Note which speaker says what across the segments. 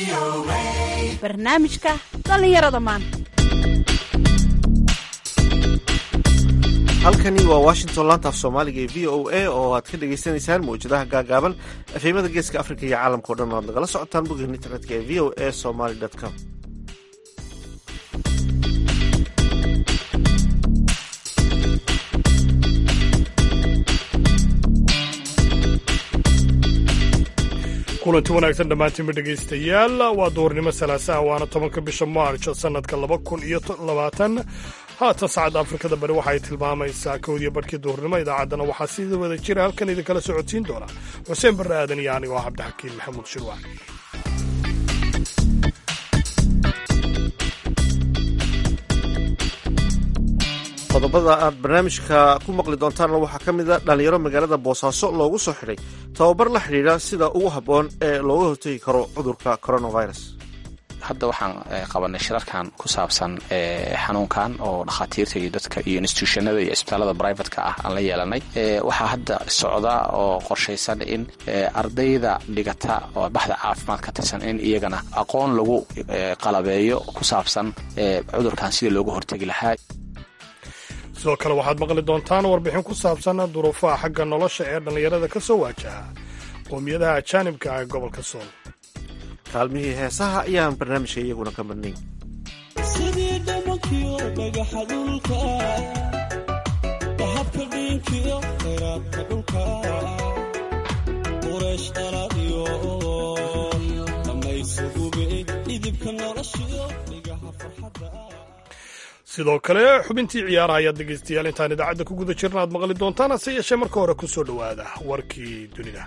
Speaker 1: barnaamijka dhallinyarada maanta
Speaker 2: halkani waa washington laanta af soomaaliga ee v o a oo aad ka dhagaysanaysaan mawjadaha gaagaaban efeymada geeska afrika iyo caalamka o dhan o ad nagala socotaan bogeen internetka ee v o a somaly com
Speaker 3: kulanti wanaagsan dhammaantiinba dhegaystayaal waa duhurnimo salaasaha waana tobanka bisha maarch sannadka laba kun iyo labaatan haatan saacadda afrikada bari waxay tilmaamaysaa kowdiyo barhkii duhurnimo idaacaddana waxaa sida wada jira halkan idinkala socodsiin doona xuseen barre aadan iyo anigoo cabdixakiin maxamuud shirwac
Speaker 2: qodobada aad barnaamijka ku maqli doontaanna waxaa ka mid a dhallinyaro magaalada boosaaso loogu soo xidhay tababar la xidhiidha sida ugu habboon ee looga hortegi karo cudurka coronavirus
Speaker 4: hadda waxaan qabanay shirarkan ku saabsan xanuunkan oo dhakhaatiirta iyo dadka iyo institutionada iyo isbitaalada brivatka ah aan la yeelanay waxaa hadda socda oo qorshaysan in ardayda dhigata oo baxda caafimaad ka tirsan in iyagana aqoon lagu qalabeeyo ku saabsan cudurkan sidii looga hortegi lahaa
Speaker 3: sidoo kale waxaad maqli doontaan warbixin ku saabsan duruufaha xagga nolosha ee dhallinyarada ka soo waajaha qoomiyadaha ajaanibka ah ee gobolka sool
Speaker 2: kaalmihii heesaha ayaan barnaamijka iyaguna ka madnayn
Speaker 5: sidii dhamankiyo dhagaxa dhulka dahabka dhiinkiyo khayraadka dhulka qureesh dhalaadiyo dhammaysugube idibka noloshiyo dhigaha farxadda
Speaker 3: sidoo kale xubintii ciyaaraha ayaad dhegaystayaal intaan idaacadda ku guda jirna aad maqli doontaan hase yeeshee marka hore ku soo dhowaada warkii dunida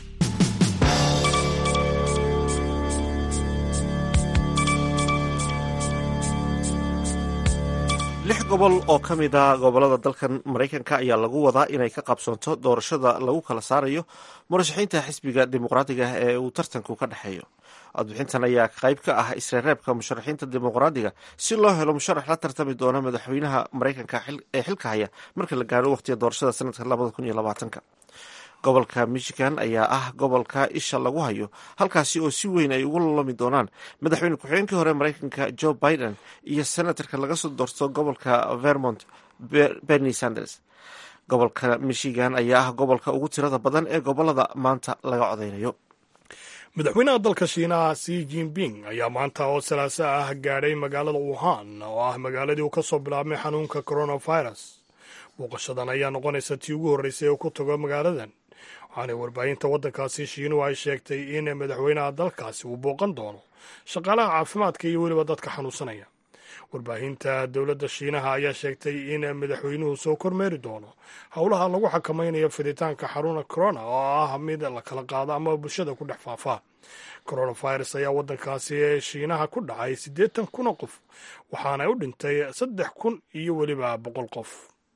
Speaker 2: lix gobol oo ka mid a gobolada dalkan maraykanka ayaa lagu wadaa inay ka qabsoonto doorashada lagu kala saarayo murashaxiinta xisbiga dimuqraadiga ah ee uu tartanku ka dhexeeyo codbixintan ayaa qayb ka ah isreereebka musharaxiinta dimuqraadiga si loo helo musharax la tartami doona madaxweynaha maraykanka ee xilka haya marka la gaaro waqtiga doorashada sanadka labada kun iyo labaatanka gobolka michigan ayaa ah gobolka isha lagu hayo halkaasi oo si weyn ay ugu lolomi doonaan madaxweyne ku-xigeenkii hore maraykanka joe biden iyo senatarka laga soo doorto gobolka vermont bernie sanders gobolka michigan ayaa ah gobolka ugu tirada badan ee gobolada maanta laga codeynayo
Speaker 3: madaxweynaha dalka shiinaha si jinping ayaa maanta oo salaaso ah gaadhay magaalada wuhan oo ah magaaladii uu ka soo bilaabmay xanuunka coronavirus booqashadan ayaa noqonaysa tii ugu horreysay oo ku tago magaaladan waxaana warbaahinta waddankaasi shiinuhu ay sheegtay in madaxweynaha dalkaasi uu booqan doono shaqaalaha caafimaadka iyo weliba dadka xanuunsanaya warbaahinta dowladda shiinaha ayaa sheegtay in madaxweynuhu soo kormeeri doono howlaha lagu xakamaynayo fiditaanka xaruna corona oo ah mid la kala qaado ama bulshada ku dhex faafa coronavirus ayaa waddankaasi shiinaha ku dhacay siddeetan kun oo qof waxaana u dhintay saddex kun iyo weliba boqol qof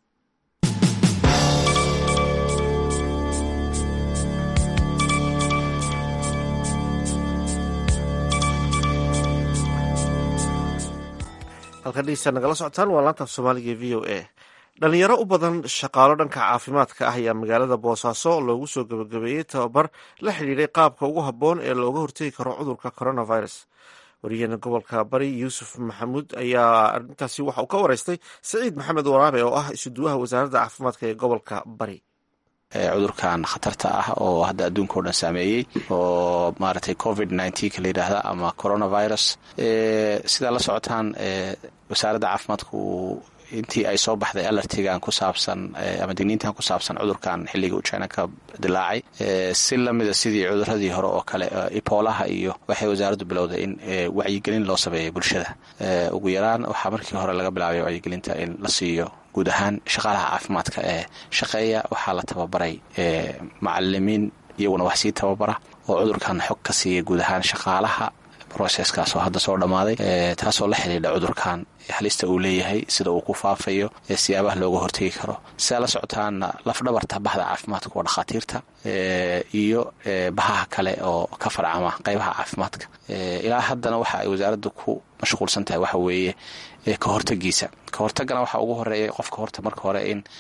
Speaker 2: halkan dhegeysta nagala socotaan waa laanta af soomaaliga ee v o a dhalinyaro u badan shaqaalo dhanka caafimaadka ah ayaa magaalada boosaaso loogu soo gebagabeeyey tababar la xidhiidhay qaabka ugu habboon ee looga hortegi karo cudurka coronavirus wariyaheena gobolka bari yuusuf maxamuud ayaa arrintaasi waxa uu ka wareystay saciid maxamed waraabe oo ah isuduwaha wasaaradda caafimaadka ee gobolka bari
Speaker 4: cudurkan khatarta ah oo hadda adduunka o dhan saameeyey oo maaragtay covid nneteen-ka la yidhaahda ama coronavirus sidaa la socotaan wasaaradda caafimaadku intii ay soo baxday alartigan ku saabsan ama digniintan ku saabsan cudurkan xilliga uu china ka dilaacay si lamida sidii cuduradii hore oo kale iboolaha iyo waxay wasaaraddu bilowday in wacyigelin loo sameeyo bulshada ugu yaraan waxaa markii hore laga bilaabay wacyigelinta in la siiyo guud ahaan shaqaalaha caafimaadka ee shaqeeya waxaa la tababaray macalimiin iyaguna wax sii tababara oo cudurkan xog ka siiya guud ahaan shaqaalaha roceskaas oo hadda soo dhammaaday taasoo la xidhiidha cudurkan halista uu leeyahay sida uu ku faafayo siyaabaha looga hortegi karo sidaa la socotaana lafdhabarta baxda caafimaadka waa dhakhaatiirta iyo bahaha kale oo ka farcama qaybaha caafimaadka ilaa haddana waxa ay wasaaradda ku mashquulsan tahay waxa weeye ka hortagiisa ka hortagana waxaa ugu horeeya qofka horta marka hore in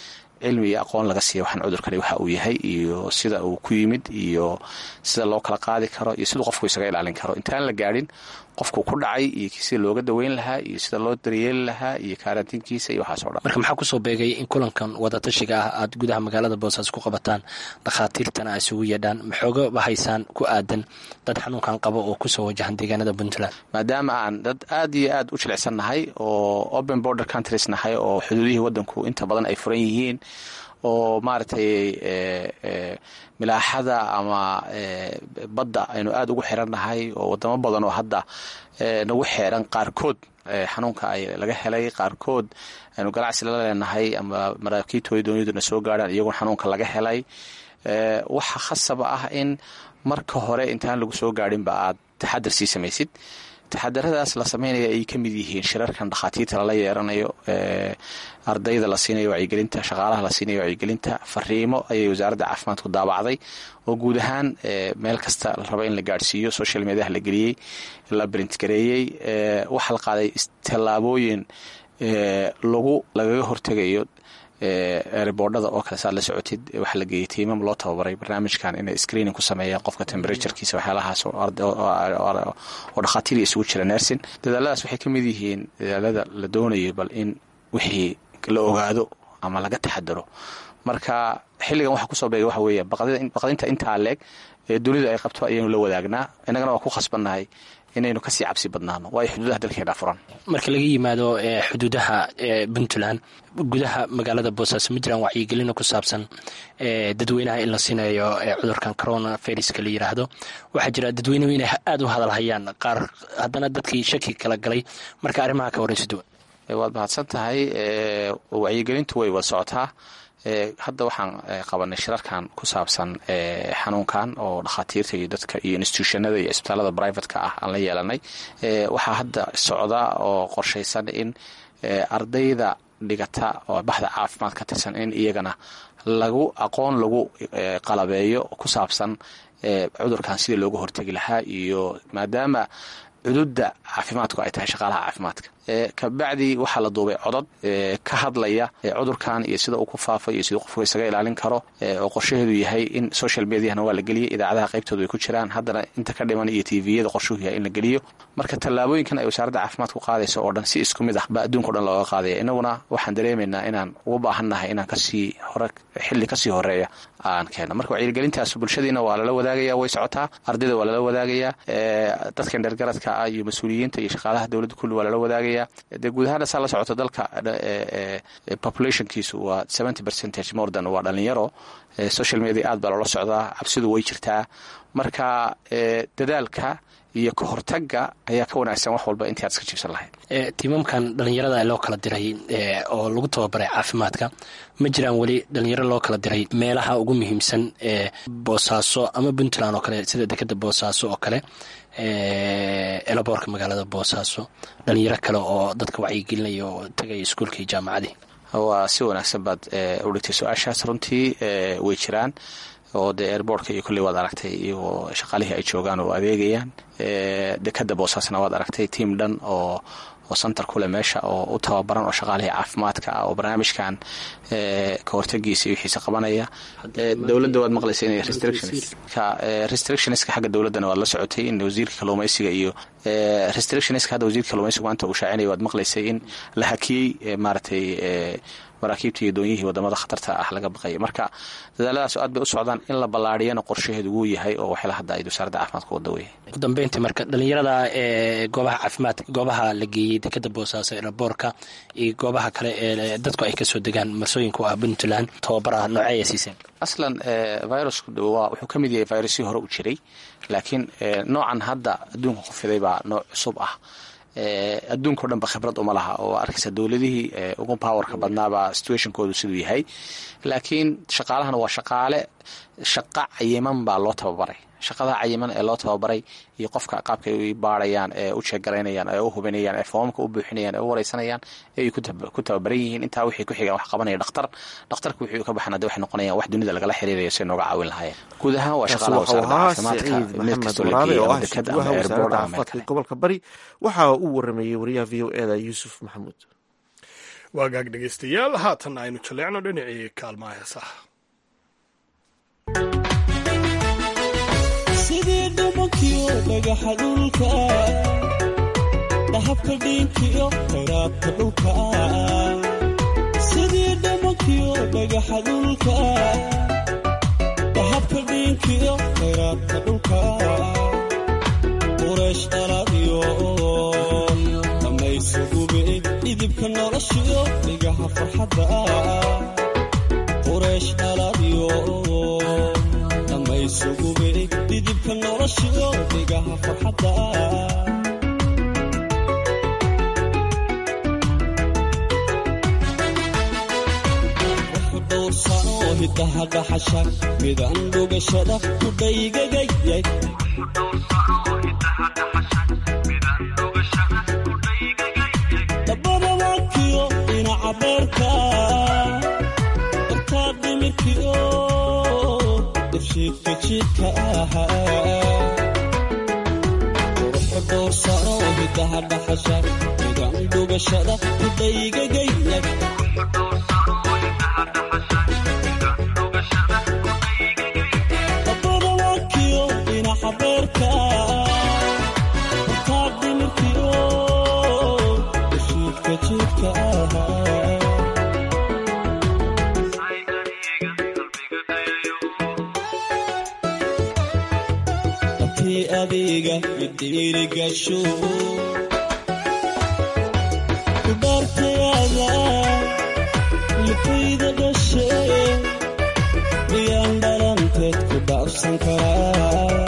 Speaker 4: cilmi iyo aqoon laga siiya waxaan cudurkani waxa uu yahay iyo sida uu ku yimid iyo sida loo kala qaadi karo iyo siduu qofku isaga ilaalin karo intaan la gaadhin qofku ku dhacay iyo sida looga daweyn lahaa iyo sida loo daryeeli lahaa iyo kaaraantiinkiisa iyo waxaas o dhan
Speaker 6: marka maxaa kusoo beegay in kulankan wadatashiga ah aad gudaha magaalada boosaaso ku qabataan dhakhaatiirtana a isugu yeedhaan maxoogaba haysaan ku aadan dad xanuunkan qabo oo kusoo wajahan deegaanada puntland
Speaker 4: maadaama aan dad aad iyo aad u jilicsan nahay oo open border countries nahay oo xuduudihii wadanku inta badan ay furan yihiin oo maaragtay milaaxada ama badda aynu aada ugu xiran nahay oo wadamo badan oo hadda nagu xeeran qaarkood xanuunka ay laga helay qaarkood aynu ganacsi la leenahay ama maraakiibtooda dooniyaduna soo gaadhaan iyaguna xanuunka laga helay waxa khasaba ah in marka hore intaan lagu soo gaadhinba aad taxadar sii samaysid taxadaradaas la sameynaya ay ka mid yihiin shirarkan dhakhaatiirta lala yeeranayo ardayda la siinayo wacyigelinta shaqaalaha la siinayo wacyigelinta fariimo ayay wasaaradda caafimaadku daabacday oo guud ahaan meel kasta la raba in la gaadhsiiyo social mediaha la geliyey la brintgareeyey waxaa la qaaday tallaabooyin lagu lagaga hortegayo eeriboodhada oo kale saad la socotid waxaa la geeyey tiimam loo tababaray barnaamijkan inay screening ku sameeyaan qofka temberaturekiisa waxyaalahaas oo dhakhaatiir isugu jira nersin dadaaladaas waxay ka mid yihiin dadaalada la doonayo bal in wixii la ogaado ama laga taxadaro marka xilligan waxa kusoo beegay waxa weeye baqdinta intaa leeg ee dunidu ay qabto ayaynu la wadaagnaa innagana waa ku khasbannahay inaynu kasii cabsi badnaano waayo xuduudaha dalkeena furan
Speaker 6: marka laga yimaado xuduudaha puntland gudaha magaalada boosaaso ma jiraan wacyigelino ku saabsan dadweynaha in la siinayo cudurkan corona viruska la yiraahdo waxaa jira dadweynuhu inay aada u hadalhayaan qaar haddana dadkii shaki kala galay marka arrimaha ka waraysi duwan
Speaker 4: waad mahadsan tahay wacyigelintu way wada socotaa hadda waxaan qabanay shirarkan ku saabsan xanuunkan oo dhakhaatiirta iyo dadka iyo institutionada iyo isbitaalada brivatka ah aan la yeelanay waxaa hadda socda oo qorshaysan in ardayda dhigata oo baxda caafimaad ka tirsan in iyagana lagu aqoon lagu qalabeeyo ku saabsan cudurkan sidii looga hortegi lahaa iyo maadaama cududda caafimaadku ay tahay shaqaalaha caafimaadka kabacdi waxaa la duubay codod ka hadlaya cudurkan iyo sida uu ku faafay iyo siduu qofku isaga ilaalin karo oo qorshaheedu yahay in social mediahana waa la geliyay idaacadaha qaybtooda ay ku jiraan haddana inta ka dhiman iyo tviyada qorshuhu yahay in la geliyo marka tallaabooyinkan ay wasaaradda caafimaadku qaadayso oo dhan si isku mid ah baa adduunka o dhan looga qaadaya inaguna waxaan dareemaynaa inaan ugu baahannahay inaan kasii hore xilli kasii horeeya aan keeno marka wacyigelintaas bulshadiina waa lala wadaagaya way socotaa ardayda waa lala wadaagayaa dadka dhergaradka ah iyo mas-uuliyiinta iyo shaqaalaha dowladda kulli waa lala wadaagaya dee guud ahaan saa la socoto dalka populationkiisu waa seventy percentage more than waa dhalinyaro social media aad baa loola socdaa cabsidu way jirtaa marka dadaalka iyo ka hortaga ayaa ka wanaagsan wax walba intii aad iska jiibsan lahayd
Speaker 6: tiimamkan dhalinyarada loo kala diray oo lagu tababaray caafimaadka ma jiraan weli dhalinyaro loo kala diray meelaha ugu muhiimsan ee boosaaso ama puntland oo kale sida dekeda boosaaso oo kale elaboorka magaalada boosaaso dhalinyaro kale oo dadka wacyigelinaya oo tagaya iskuulka iyo jaamacadii
Speaker 4: waa si wanaagsan baad u dhigtay su-aashaas runtii way jiraan oo dee airboortka iyo kolley waad aragtay iyagoo shaqaalihii ay joogaan oo adeegayaan dekada boosaasna waad aragtay tiam dhan oo oo santar kule meesha oo u tababaran oo shaqaalihii caafimaadka ah oo barnaamijkan ka hortagiisa iyo wixiisa qabanaya dowladda waad maqlaysa inay restrictionska xagga dowladdana waad la socotay in wasiirka kalluumaysiga iyo restrictionska hadda wasiirka kalluumaysiga maanta uu shaacinaya waad maqlaysay in la hakiyey maaragtay maraakiibta iyo doonyihii wadamada khatarta ah laga baqaya marka dadaaladaas aad bay u socdaan in la ballaariyana qorshaheedu wuu yahay oo waxla hadda ay wasaaradda caafimaadka wada weyay
Speaker 6: ugu dambeyntii marka dhalinyarada ee goobaha caafimaad goobaha la geeyey dekeda boosaaso eraboorka iyo goobaha kale ee dadku ay kasoo degaan marsooyinka u ah puntland tababara nooceeya siiseen
Speaker 4: aslan virusku waa wuxuu ka mid yahay virusyii hore u jiray laakiin noocan hadda adduunka ku fiday baa nooc cusub ah adduunka o dhan ba khibrad uma laha oo arkaysa dowladihii ugu powerka badnaabaa situationkoodu siduu yahay laakiin shaqaalahana waa shaqaale shaqa cayiman baa loo tababaray shaqada cayiman ee loo tababaray iyo qofka qaabka ay baarayaan ee u jeegaraynayaan ee u hubinayaan ee foomamka u buuxinayaan ee u wareysanayaan ee ay ku tababaran yihiin intaa wixii ku xigaan wax qabanaya dhakhtar dhakhtarka wixii ka baxan hadda waxay noqonayaan wax dunida lagala xiriirayo si nooga caawin lahaayeen guud ahaan waa shaqaalaha wasaaradda caafimaadka mid kastoo la geeya ama dekad ama airboard ama meel kale
Speaker 2: gobolka bari waxa uu warameeyey wariyaha v o eda yuusuf maxamuud
Speaker 3: waagaag dhegaystayaal haatan aynu jaleecno dhinacii kaalmaha heesaha
Speaker 5: sidii dhumankiyo dhagaxa dhulka dhahabka dhiinkiyo khayraadka dhulka sidii dhumankiyo dhagaxa dhulka dhahabka dhiinkiyo khayraadka dhulka quraysh dhaladiyo dhammaysugube dhidibka noloshiyo dhigaha farxadda quraysh dhaladiyo dhammaysugube dhidibka noloshiyo dhigaha farxadda dhowrsano hidaha dhaxasha midaan dhugashada ku dhaygagayay dabada wakiyo dhinaca beerka dartaa dhimirkiyo dafshiidka jidka ahaa quruxu dhowrsano hidaha dhaxasha midaan dhugashada ku dhaygagayay dabada wakiyo dhinaca beerka dartaa dhimirkiyo dafshiidka jidka ahaa abtii adiga idhiirigasho ku dhaartayaada lifayda dhashe miyaan dhalanteed ku dhaafsan karaa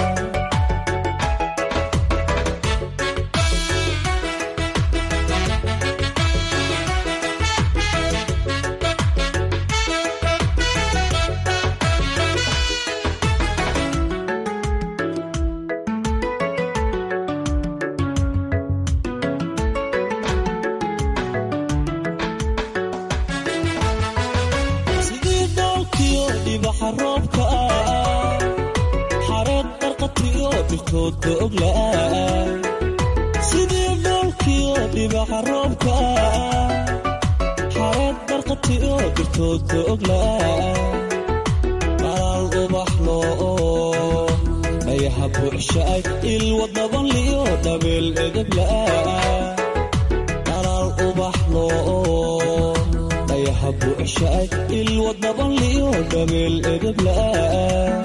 Speaker 5: sidii doolkiyo dhibaxa roobka ah xareed barqatiyo dhirtoodka oglaah sidii doolkiyo dhibaxa roobka ah xareed barqatiyo dhirtoodka oglaah qalaal ubaxlo dhayaha buuxshaay ilwa dabanliyo dhabeel edeblaah qalaal ubaxlo dhayaha buuxshaay ilwa dabanliyo dhabeel edeblaah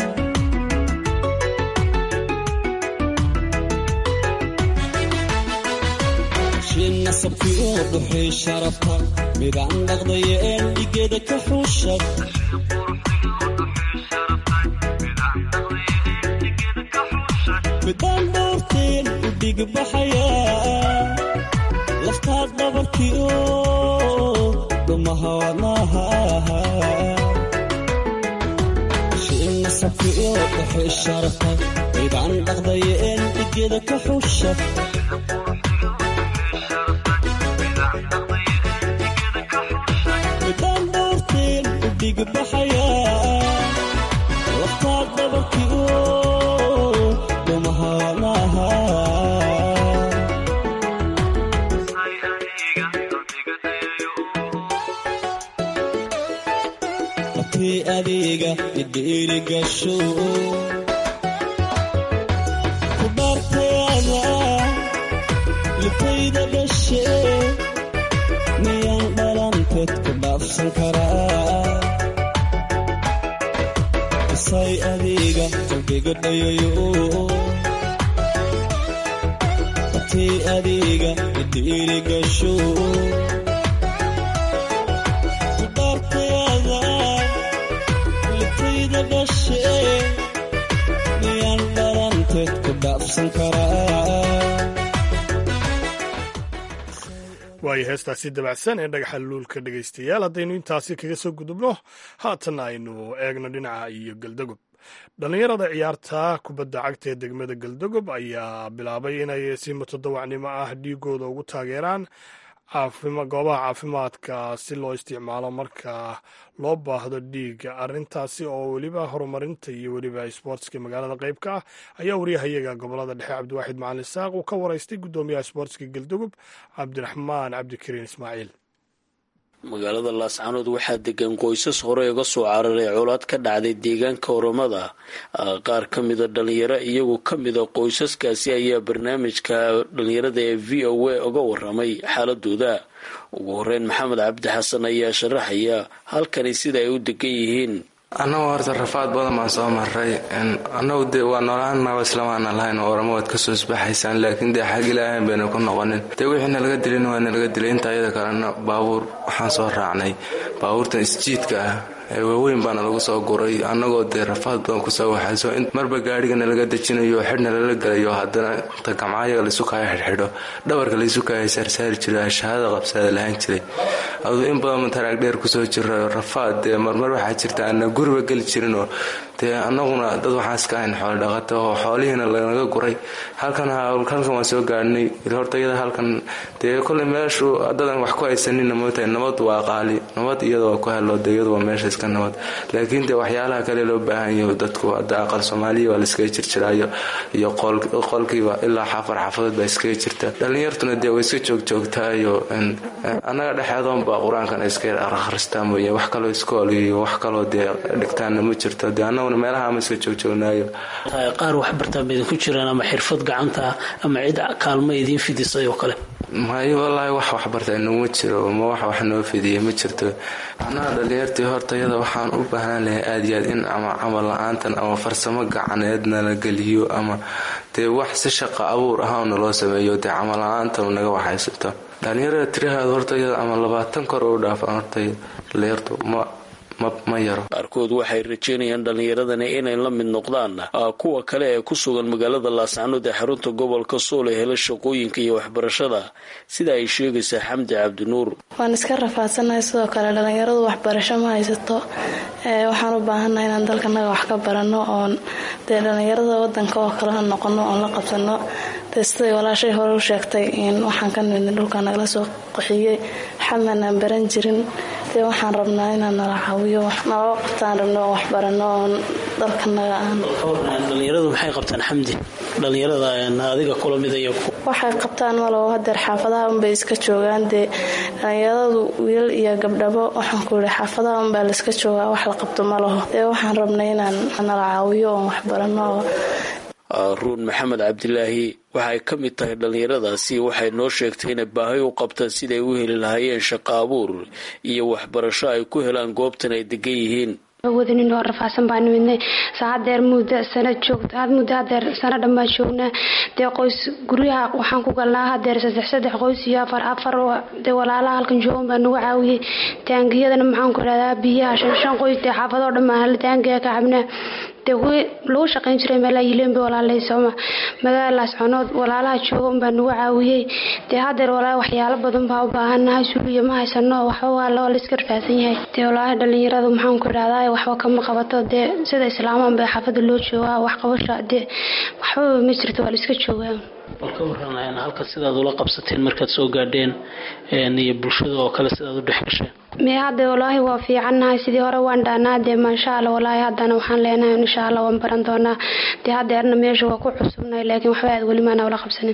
Speaker 5: shin nasabkiyo dhuxii sharafta midaan dhaqdaya een dhigeeda ka xuushay midaan dhowrteen u dhigbaxaya laftaad dhabarkiyo dhumaha wadnaha shin nasabkiyo dhuxii sharafta midaan dhaqdaya een dhigeeda ka xuushay midaan dhowrteen u dhigbaxaya laftaad dhabarkiyo dhumaha wadnaha abtii adiga idhiirigasho ku dhaartayaada lifayda dhashe miyaan dhalanteed ku dhaafsan karaa isay adiga qalbiga dhayayo abtii adiga idhiirigasho ku dhaartayaada lifayda dhashe miyaan dhalanteed ku dhaafsan karaa
Speaker 3: waayo heestaasi dabacsan ee dhagaxa luulka dhegaystayaal haddaynu intaasi kaga soo gudubno haatan aynu eegno dhinaca iyo galdagob dhallinyarada ciyaarta kubadda cagta ee degmada galdagob ayaa bilaabay inay si mutadawacnimo ah dhiigooda ugu taageeraan goobaha caafimaadka si loo isticmaalo marka loo baahdo dhiiga arintaasi oo weliba horumarinta iyo weliba sboortska magaalada qeybka ah ayaa wariyahayaga gobolada dhexe cabdiwaaxid macalin isaaq uu ka waraystay gudoomiyaha sboortska galdogob cabdiraxmaan cabdikariin ismaaciil
Speaker 7: magaalada laascanood waxaa degan qoysas hore uga soo cararay colaad ka dhacday deegaanka oromada qaar ka mida dhalinyaro iyagu ka mida qoysaskaasi ayaa barnaamijka dhalinyarada ee v o a uga waramay xaaladooda ugu horeyn maxamed cabdi xasan ayaa sharaxaya halkani sida ay u degan yihiin
Speaker 8: annagoo horta rafaad badan baan soo maray annagu dee waa noolaannago islamaana lahayn oramo waad kasoo isbaxaysaan laakiin dee xag ilaahan bayna ku noqonin dee wixii nalaga dilin waa nalaga dilay inta ayada kalena baabuur waxaan soo raacnay baabuurtan isjiidka ah ee waaweyn baana lagu soo guray annagoo dee rafaad badan kusoo waxayso marba gaarigana laga dejinayo xidhna lala gelayo haddana inta gamcaayaga laysu kaaya xidhxidho dhabarka laysu kaaya saarsaari jiray ashahaada qabsaada lahaan jiray aduu in badan mataraag dheer kusoo jira rafaad dee marmar waxaa jirta ana guriba geli jirinoo dee annaguna dad waxaan iska ahayn xoolo dhaqata oo xoolihiina lanaga guray halkan halkan waan soo gaadhnay horta iyada halkan dee koley meeshu dadan wax ku haysanina mootahay nabad waa qaali nabad iyada waa ku helo dee iyadu waa meesha iska nabad laakiin dee waxyaalaha kale loo baahan yaho dadku hadda aqal soomaaliya waa la iskaga jirjiraayo iyo qolkiiba ilaa xaafar xaafadood baa iskaga jirta dhallinyartuna dee way iska joogjoogtaayo annaga dhexeedoonba qur-aankan iska akhristaa mooye wax kaloo iskool iyo wax kaloo dee dhigtaanna ma jirto dee annaguna meelaha ama iska joogjoognaayo
Speaker 7: qaar wax bartaan ba idinku jiraan ama xirfad gacanta ama cid kaalmo idiin fidisay oo kale
Speaker 8: may wallaahi wax waxbarta inaguma jiro ma wax wax noo fidiyay ma jirto annaga dhalinyartii horta iyada waxaan u baahnaan lahay aada iyo aad in ama camal la-aantan ama farsamo gacaneedna la geliyo ama dee wax si shaqa abuur ahaana loo sameeyo dee camal la-aantan naga waxaysato dhalinyarada tirahaada horta iyada ama labaatan kor u dhaafan horta dhalinyartu ma
Speaker 7: qaarkood waxay rajeynayaan dhallinyaradani inay la mid noqdaan kuwa kale ee ku sugan magaalada laascanood ee xarunta gobolka sool ee hela shaqooyinka iyo waxbarashada sida ay sheegaysaa xamdi cabdinuur
Speaker 9: waan iska rafaadsanahay sidoo kale dhallinyaradu waxbarasho ma haysato waxaan u baahannahay inaan dalkanaga wax ka barano oon dee dhallinyarada wadanka oo kalena noqono oon la qabsano dee siday walaashay hore u sheegtay waxaan ka nimidnay dhulka nagala soo qaxiyey xamanaan baran jirin dee waxaan rabnaa inaan nala caawiyo naloo qabtaan rabno oo waxbarano oon dalkanaga aan
Speaker 7: dhalinyaradu maxay qabtaan xamdi dhalinyarada adiga kula mid iyo
Speaker 9: waxay qabtaan malabo hadeer xaafadaha unbay iska joogaan dee dhalinyaradu wiilal iyo gabdhabo waxaan ku yihi xaafadaha unbaa laiska joogaa wax la qabto ma laho dee waxaan rabnay inaan nala caawiyo oon waxbarano
Speaker 7: ruun maxamed cabdilaahi waxay ka mid tahay dhallinyaradaasi waxay noo sheegtay inay baahi u qabtaan siday u heli lahaayeen shaqo abuur iyo waxbarasho ay ku helaan goobtan ay degan yihiin
Speaker 10: wadanin oo rafaadsan baa nimidnay saacadeer muddo sana joogta muddo hadeer sana dhammaa joognaa dee qoys guryaha waxaan ku galnaa hadeer saddex saddex qoys iyo afar afar dee walaalaha halkan joogan baa nagu caawiyey taangiyadana maxaan ku idhahdaa biyaha shan shan qoys dee xaafadoo dhammaan hal taangiga ka cabnaa dee kuwii lagu shaqayn jiray meelaa yileynba walaalay sooma magaaladaas conood walaalaha jooga unbaa nagu caawiyey dee hadeer walaa waxyaalo badan baa u baahanahay suuliya ma haysano waxba waa loo layska rfaadsan yahay dee walaahi dhalinyaradu maxaan ku idhahdaa waxba kama qabato dee sida islaamaan ba xaafada loo joogaa wax qabasha dee waxbaba ma jirto waa la iska joogaa
Speaker 7: bal ka waran halka sidaad ula qabsateen markaad soo gaadheen iyo bulshada oo kale sidaad u dhex gasheen
Speaker 10: me hadda walaahi waa fiicannahay sidii hore waan dhaanaa dee maasha alla walaahi haddana waxaan leenahay insha alla waan baran doonaa dee haddeerna meesha waa ku cusubnahay laakiin waxba aad weli maana ula qabsanin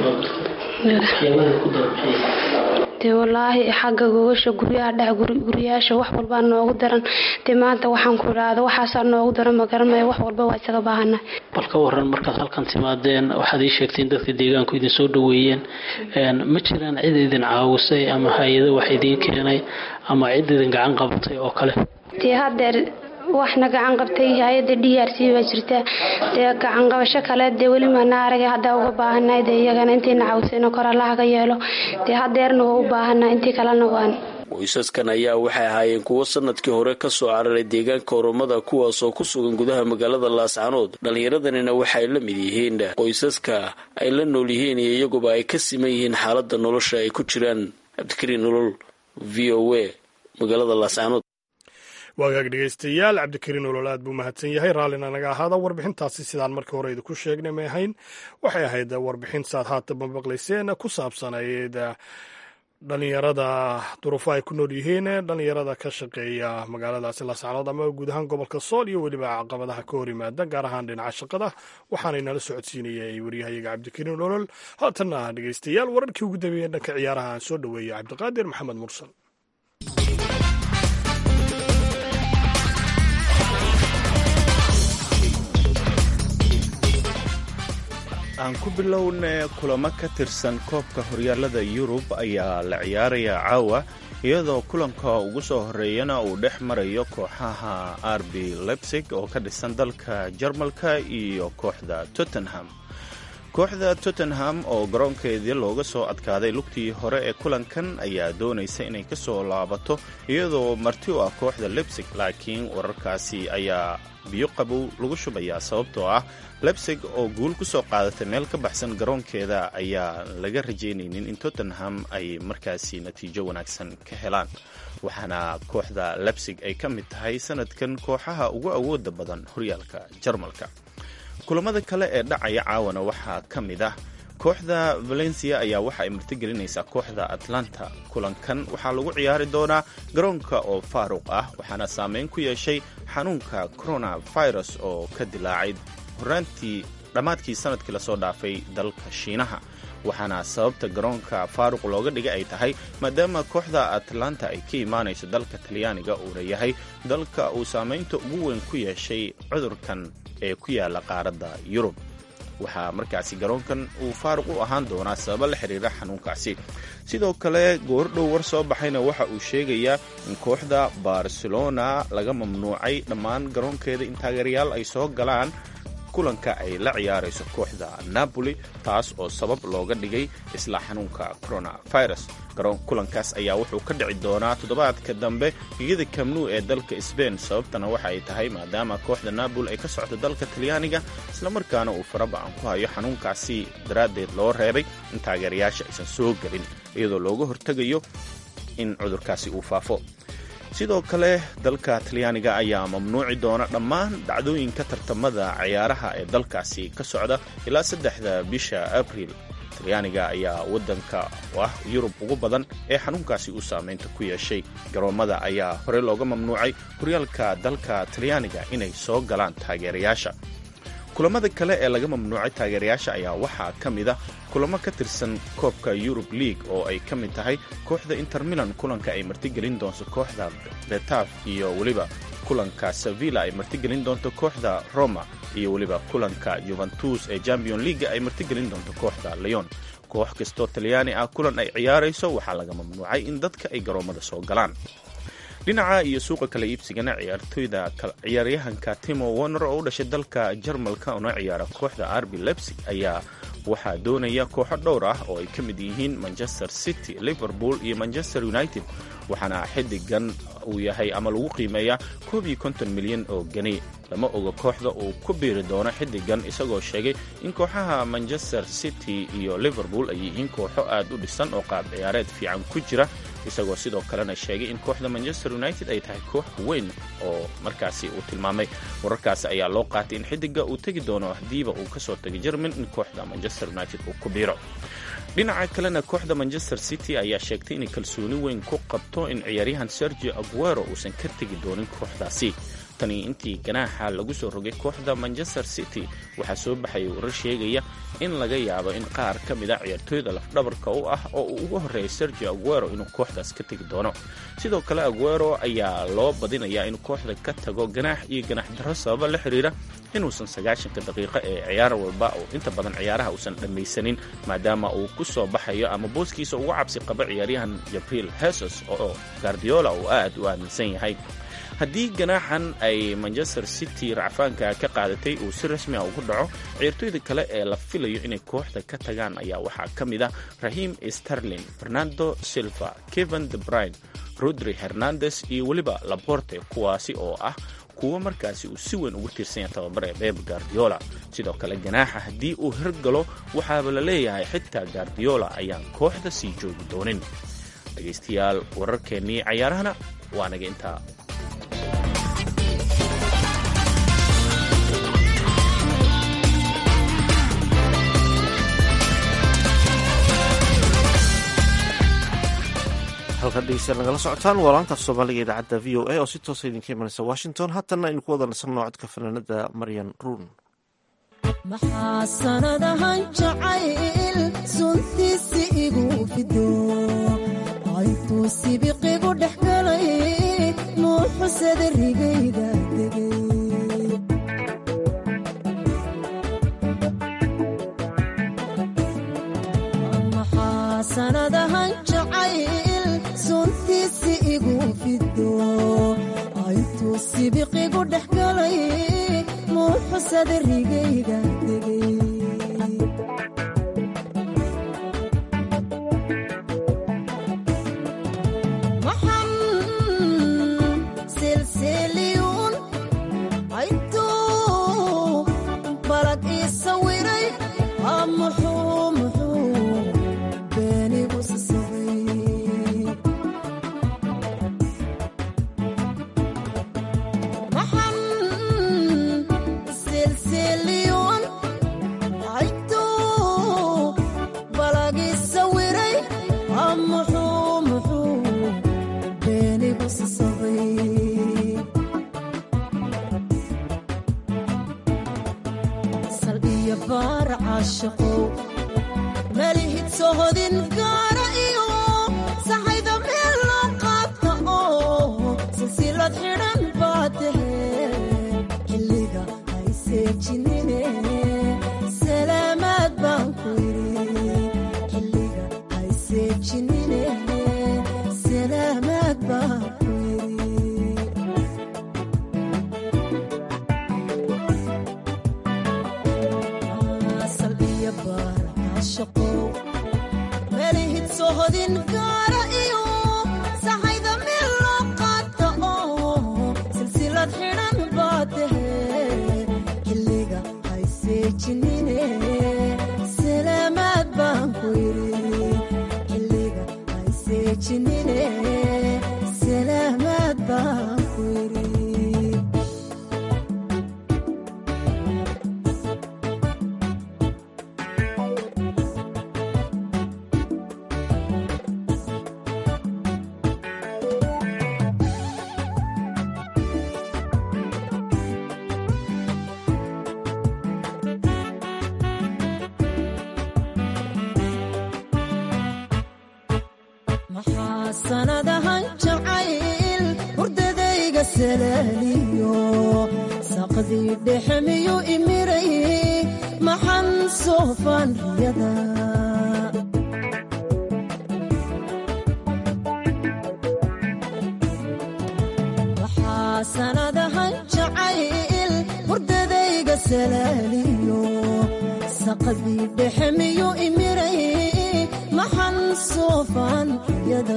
Speaker 10: dee walaahi xagga gogasha guryaha dhex guryayaasha wax walbaa noogu daran dee maanta waxaan ku idhaahda waxaasaa noogu daran ma garanaya wax walba waa isaga baahanahay
Speaker 7: bal ka waran markaad halkan timaadeen waxaad ii sheegteen dadka deegaanku idin soo dhaweeyeen ma jiraan cid idin caawisay ama hay-ado wax idiin keenay ama cid idin gacan qabatay oo kale
Speaker 10: dee hadeer waxna gacan qabtay hay-ada d r c baa jirta dee gacan qabasho kale dee weli maana aragay haddaa uga baahanahay dee iyagana intayna caawisayno kor allaha ka yeelo dee hadeerna waa u baahanahay intii kalena waan
Speaker 7: qoysaskan ayaa waxay ahaayeen kuwo sanadkii hore ka soo cararay deegaanka oromada kuwaasoo ku sugan gudaha magaalada laascanood dhallinyaradanina waxay la mid yihiin qoysaska ay la nool yihiin iyo iyaguba ay ka siman yihiin xaaladda nolosha ay ku jiraan cabdikariin nolol v o a magaalada laascanood
Speaker 3: waagaag dhegeystayaal cabdikariin olol aad buu mahadsan yahay raallina naga ahaada warbixintaasi sidaan markii hore idinku sheegnay may ahayn waxay ahayd warbixin saad haataba maqlayseen ku saabsanayd dhalinyarada duruufo ay ku nool yihiin dhalinyarada ka shaqeeya magaaladaasi laascanood ama guud ahaan gobolka sool iyo weliba caqabadaha ka hor yimaada gaar ahaan dhinaca shaqada waxaanay nala socodsiinayay waryahayaga cabdikariin olol haatanna dhegeystayaal wararkii ugu dambeeyey dhanka ciyaaraha aan soo dhoweeyay cabdiqaadir maxamed mursal
Speaker 11: aan ku bilowna kulamo ka tirsan koobka horyaalada yurub ayaa la ciyaaraya caawa iyadoo kulanka ugu soo horeeyana uu dhex marayo kooxaha rb lebsig oo ka dhisan dalka jarmalka iyo kooxda tottenham kooxda tottenham oo garoonkeedii looga soo adkaaday lugtii hore ee kulankan ayaa doonaysa inay ka soo laabato iyadoo marti u ah kooxda lebsig laakiin wararkaasi ayaa biyo qabow lagu shubayaa sababtoo ah lebsig oo guul ku soo qaadatay meel ka baxsan garoonkeeda ayaa laga rajaynaynin in tottenham ay markaasi natiijo wanaagsan ka helaan waxaana kooxda lebsig ay ka mid tahay sanadkan kooxaha ugu awooda badan horyaalka jarmalka kulamada kale ee dhacaya caawana waxaa ka mid ah kooxda valencia ayaa waxa ay martigelinaysaa kooxda atlanta kulankan waxaa lagu ciyaari doonaa garoonka oo faaruq ah waxaana saameyn ku yeeshay xanuunka coronavirus oo ka dilaacay horaantii dhammaadkii sanadkii lasoo dhaafay dalka shiinaha waxaana sababta garoonka faaruq looga dhigay ay tahay maadaama kooxda atlanta ay ka imaanayso dalka talyaaniga uuna yahay dalka uu saamaynta ugu weyn ku yeeshay cudurkan ee ku yaala qaaradda yurub waxaa markaasi garoonkan uu faaruq u ahaan doonaa sababo la xiriira xanuunkaasi sidoo kale goordhow war soo baxayna waxa uu sheegayaa in kooxda barcelona laga mamnuucay dhammaan garoonkeeda in taageerayaal ay soo galaan kulanka ay la ciyaarayso kooxda napoli taas oo sabab looga dhigay isla xanuunka coronavirus kulankaas ayaa wuxuu ka dhici doonaa toddobaadka dambe iyada kamnu ee dalka sbain sababtana waxa ay tahay maadaama kooxda napoli ay ka socdo dalka talyaaniga islamarkaana uu faraba-an ku hayo xanuunkaasi daraaddeed loo reebay in taageerayaasha aysan soo gelin iyadoo looga hortegayo in cudurkaasi uu faafo sidoo kale dalka talyaaniga ayaa mamnuuci doona dhammaan dhacdooyinka tartamada ciyaaraha ee dalkaasi ka socda ilaa saddexda bisha abriil talyaaniga ayaa waddanka ah yurub ugu badan ee xanuunkaasi uu saameynta ku yeeshay garoommada ayaa horey looga mamnuucay horyaalka dalka talyaaniga inay soo galaan taageerayaasha kulamada kale ee laga mamnuucay taageerayaasha ayaa waxaa ka mid a kulamo ka tirsan koobka yurub league oo ay ka mid tahay kooxda inter milan kulanka ay martigelin doonto kooxda betaf iyo weliba kulanka sevilla ay martigelin doonto kooxda roma iyo weliba kulanka juventus ee champion leaga ay martigelin doonto kooxda leon koox kastoo talyaani ah kulan ay ciyaarayso waxaa laga mamnuucay in dadka ay garoommada soo galaan dhinaca iyo suuqa kala iibsigana ciyaartoyda ciyaaryahanka timo warner oo u dhashay dalka jarmalka una ciyaara kooxda arbi lebsig ayaa waxaa doonaya kooxo dhowr ah oo ay ka mid yihiin manchester city liverpool iyo manchester united waxaana xidigan uu yahay ama lagu qiimeeyaa koob iyo konton milyan oo geni lama oga kooxda uu ku biiri doono xidigan isagoo sheegay in kooxaha manchester city iyo liverpool ay yihiin kooxo aad u dhisan oo qaab ciyaareed fiican ku jira isagoo sidoo kalena sheegay in kooxda manchester united ay tahay koox weyn oo markaasi uu tilmaamay wararkaasi ayaa loo qaatay in xidiga uu tegi doono hadiiba uu kasoo tegay jerman in kooxda manchester united uu ku biiro dhinaca kalena kooxda manchester city ayaa sheegtay inay kalsooni weyn ku qabto in ciyaaryahan sergio aguero uusan ka tegi doonin kooxdaasi tani intii ganaaxa lagu soo rogay kooxda manchester city waxaa soo baxaya warar sheegaya in laga yaabo in qaar ka mid a ciyaartooyda lafdhabarka u ah oo uu uga horreeyay sergio aguero inuu kooxdaas ka tegi doono sidoo kale aguero ayaa loo badinayaa inuu kooxda ka tago ganaax iyo ganaax darro sababa la xiriira inuusan sagaashanka daqiiqo ee ciyaar walba oo inta badan ciyaaraha uusan dhammaysanin maadaama uu ku soo baxayo ama booskiisa uga cabsi qabo ciyaaryahan jabriil hesos oo gardiola uu aad u aaminsan yahay haddii ganaaxan ay manchester city racfaanka ka qaadatay uu si rasmi ah ugu dhaco ciyaartooyda kale ee la filayo inay kooxda ka tagaan ayaa waxaa ka mid ah rahim sterlin fernando silva kevin de brine rodri hernandes iyo weliba laborte kuwaasi oo ah kuwo markaasi uu si weyn ugu tiirsan yahay tababare beb guardiola sidoo kale ganaaxa haddii uu hirgalo waxaaba la leeyahay xitaa guardiola ayaan kooxda sii joogi doonin dhegaystayaal wararkeennii cayaarahana waa naga intaa
Speaker 2: halkan dhegeystayaal nagala socotaan waa laanta af soomaaliga idaacadda v o a oo si toosa idinka imanaysa washington haatanna aynu ku wada nasanno codka fanaanada maryan ruun
Speaker 12: maxaa sanadahan jacayl suntiisi igu fido aytuu sibiqigu dhex galay nuuxusada rigayda degay dhex galay muuxusada rigayga degay maxan silsiliyuun aytuu balag ii sawiray aa muxuu muxuu beenigu sasabay maxan silsiliyuun aytuu balag ii sawiray aa muxuu muxuu beenigu sasabay sal iyo baar caashaqow malihid sohodin gaara iyo saxayda meel loo qaata oo silsilad xidhan baa tahe xilliga hayseejinine salaamaad baan ku yidhi xilliga hayseejinine salaamaad baan ku yidhi sal iyo baar caashaqow melihid sohodin gaara iyo saxayda meel loo qaata oo silsilad xidhan baa tahe xilliga hayseejinine salaamaad baan ku yidhi xilliga hayseejinine salaamaad baan ku yidhi maxaa sanadahan jacayl hurdadayga salaaliyo saqdii dhexe miyu imiray maxan soofaan riyada waxaa sanadahan jacayl hurdadayga salaaliyo saqdii dhexe miyu imiray maxan soofaan riyada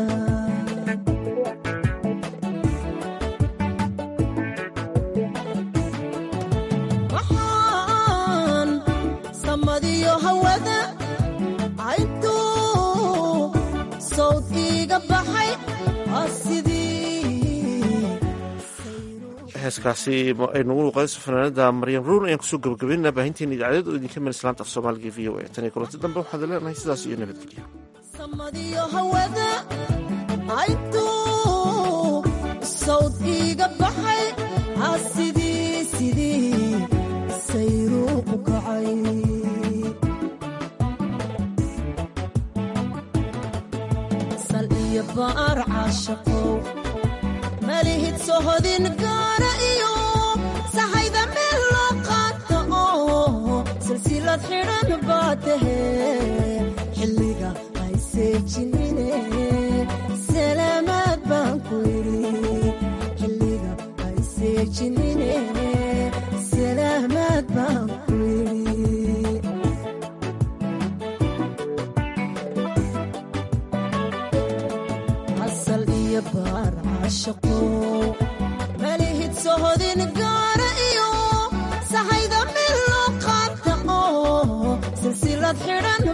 Speaker 12: waxaan samadiyo hawada cayntuu sawd iiga baxay aa sidii
Speaker 2: heeskaasi aynu ugu luqayso fanaanada maryam ruun ayaan kusoo gabagabeynaa baahinteena idaacadeed oo idinka meel islaanta af soomaaliga v o a tan iyo kulanti dambe waxaad leenahay sidaas iyo nabadgelya
Speaker 12: samadiyo hawada cayntuu sawd iiga baxay aa sidii sidii sayruu u kacay sal iyo baar caashaqow malihid sohodin gaara iyo saxayda meel loo qaata oo silsilad xidhan baa tahe xilliga hayseejinine salaamaad baan ku yidhi xilliga hayseejinine salaamaad baan ku yidhi asal iyo baar caashaqow malihid sohodin gaara iyo saxayda meel loo qaata oo silsilad xidhan